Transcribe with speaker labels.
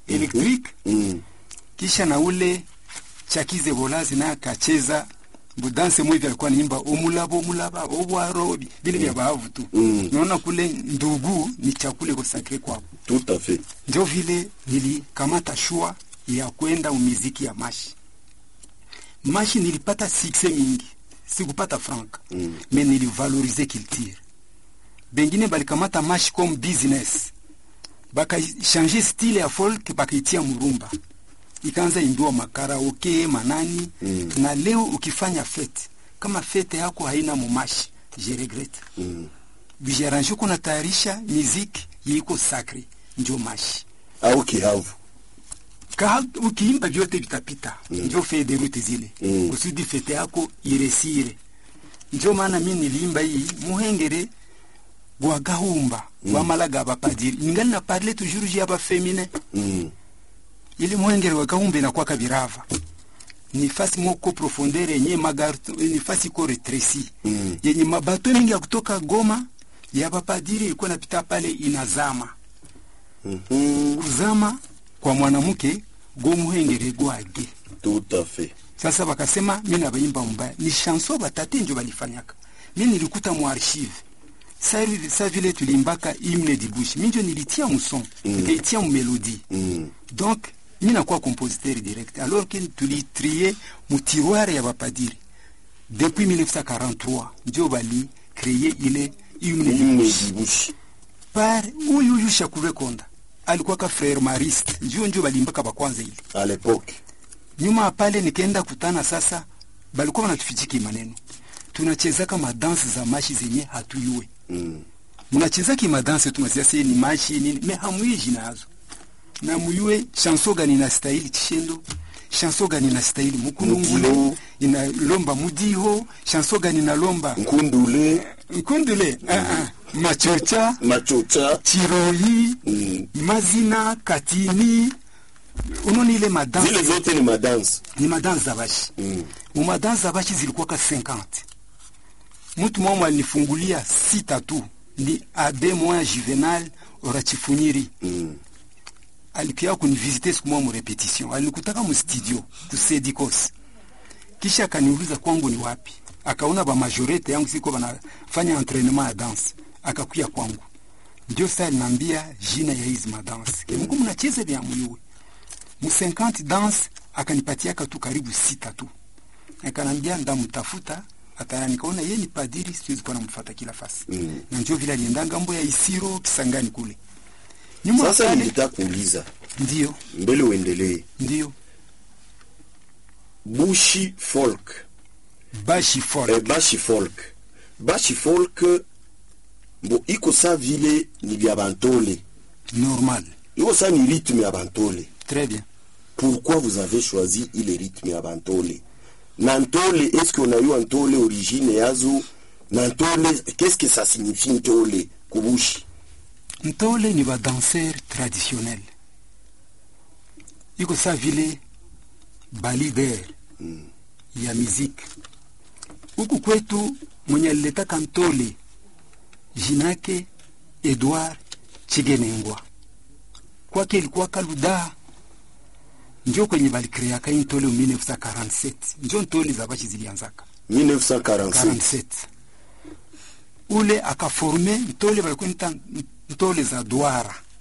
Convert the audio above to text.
Speaker 1: electric
Speaker 2: Mm.
Speaker 1: kisha na ule chakize bolazi naye akacheza budanse mwivi alikuwa niimba omulaba omulaba obwaro bile vya baavu tu
Speaker 2: Mm.
Speaker 1: naona kule ndugu ni chakule kosakre kwao
Speaker 2: Tout à fait.
Speaker 1: ndio vile nilikamata shua ya kwenda umiziki ya mashi mashi nilipata sukse mingi sikupata franka
Speaker 2: Mm.
Speaker 1: me nilivalorize culture bengine balikamata mashi comme business bakachange style ya folk bakaitia murumba ikaanza imbiwa makaraoke manani
Speaker 2: Mm.
Speaker 1: na leo ukifanya fete kama fete yako haina mumashi je regrette
Speaker 2: Mm.
Speaker 1: bijaranje uko natayarisha miziki yiko sacre njo mashi
Speaker 2: Au kihavu.
Speaker 1: ka ukiimba vyote vitapita mm. njo fee de route zile
Speaker 2: Mm.
Speaker 1: kusudi fete yako iresire njo maana mi niliimba hii muhengere gwa gahumba mm. gwamalaga bapadiri ningali na parle toujours ju ya bafemine
Speaker 2: Mm.
Speaker 1: ili muhengere wa gahumba inakwaka birava ni fasi moko profondeur yenye magarto ni fasi ko retresi
Speaker 2: Mm.
Speaker 1: yenye mabato mingi ya kutoka Goma ya bapadiri ilikuwa napita pale inazama
Speaker 2: Mhm.
Speaker 1: kuzama kwa mwanamke gomuhengere gwage
Speaker 2: Tout à fait.
Speaker 1: sasa bakasema mi nabaimba mbaya ni chanson batate njo balifanyaka mi nilikuta mu archive sa, sa vile tulimbaka hymne di bush mi njo nilitia muson
Speaker 2: Mm.
Speaker 1: nikaitia mu melodie
Speaker 2: Mm.
Speaker 1: donc mi nakuwa compositeur direct alors que tulitrie mu tiroir ya bapadiri depuis 1943 njo bali kreye ile hymne di
Speaker 2: Hymne
Speaker 1: bush
Speaker 2: du bush.
Speaker 1: par huyu huyu Shakube Konda alikuwa ka frere mariste njo njo balimbaka bakwanza ile
Speaker 2: À l'époque.
Speaker 1: nyuma ya pale nikaenda kutana sasa balikuwa wanatufichiki maneno tunachezaka madansi za mashi zenye hatuyue
Speaker 2: Mm.
Speaker 1: mnachezaki madansi tunazia se ni mashi nini me hamuyue jina yazo na muyue chanso gani na stahili chishendo chanso gani na stahili mukulungule
Speaker 2: Mudiho.
Speaker 1: inalomba mudiho chanso gani nalomba
Speaker 2: Nkundule,
Speaker 1: nkundule uh -uh. machocha
Speaker 2: machocha.
Speaker 1: chiroyi
Speaker 2: Mm.
Speaker 1: mazina katini unoni ile madansi
Speaker 2: Zile zote ni madansi.
Speaker 1: ni madansi za bashi
Speaker 2: Mm.
Speaker 1: mumadansi za bashi zilikuwaka 50 mtu mmoja alinifungulia sita tu ni abe moya juvenal orachifunyiri
Speaker 2: Mm.
Speaker 1: alikuya kunivisite siku moja mu repetition alinikutaka mu studio ku Sedicos kisha akaniuliza kwangu ni wapi akaona ba majorete yangu siko banafanya entraînement ya danse akakuya kwangu ndio sasa aliniambia jina ya hizi madanse ke mko mnacheza vya muyuwe mu 50 danse akanipatiaka tu karibu sita tu akanambia ndamtafuta ataya nikaona yeye ni padiri siwezi kuwa namfuata kila fasi
Speaker 2: Mm.
Speaker 1: na ndio vile alienda ngambo ya Isiro Kisangani kule nyuma
Speaker 2: Sasa
Speaker 1: pale
Speaker 2: nilitaka kuuliza
Speaker 1: ndio
Speaker 2: mbele uendelee.
Speaker 1: ndio
Speaker 2: Bushi folk.
Speaker 1: bashi folk
Speaker 2: Eh, bashi folk. Bashi folk bo iko sa vile ni vya bantole.
Speaker 1: normal
Speaker 2: Iko sa ni rythme ya bantole.
Speaker 1: très bien
Speaker 2: Pourquoi vous avez choisi ile rythme ya bantole? Na ntole, est-ce qu'on a eu un ntole origine yazo? Na ntole, qu'est-ce que ça signifie ntole kubushi?
Speaker 1: ntole ni badanser traditionnel iko sa vile balider
Speaker 2: Mm.
Speaker 1: ya muziki huku kwetu mwenye aliletaka ntole jinake Edward Chigenengwa kwake ilikuwa kaluda njo kwenye balikreaka hii ntole mu 1947 njo ntole za bashi zilianzaka
Speaker 2: 1947.
Speaker 1: 47 ule akaforme ntole balikuwa nita ntole za duara